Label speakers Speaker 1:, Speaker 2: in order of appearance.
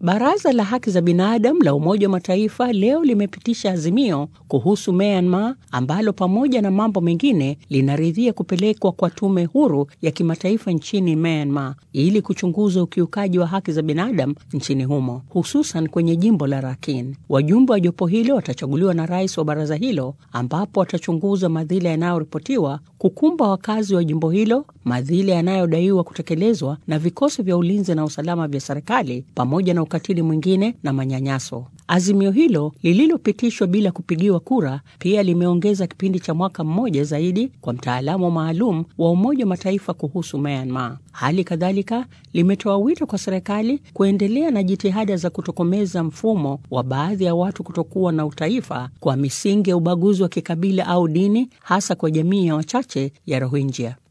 Speaker 1: Baraza la Haki za Binadamu la Umoja wa Mataifa leo limepitisha azimio kuhusu Myanmar ambalo pamoja na mambo mengine linaridhia kupelekwa kwa tume huru ya kimataifa nchini Myanmar ili kuchunguza ukiukaji wa haki za binadamu nchini humo, hususan kwenye jimbo la Rakhine. Wajumbe wa jopo hilo watachaguliwa na rais wa baraza hilo, ambapo watachunguza madhila yanayoripotiwa kukumba wakazi wa jimbo hilo, madhila yanayodaiwa kutekelezwa na vikosi vya ulinzi na usalama vya serikali, pamoja na ukatili mwingine na manyanyaso. Azimio hilo lililopitishwa bila kupigiwa kura pia limeongeza kipindi cha mwaka mmoja zaidi kwa mtaalamu maalum wa Umoja wa Mataifa kuhusu Myanmar. Hali kadhalika limetoa wito kwa serikali kuendelea na jitihada za kutokomeza mfumo wa baadhi ya watu kutokuwa na utaifa kwa misingi ya ubaguzi wa kikabila au dini, hasa kwa jamii ya wachache ya Rohingya.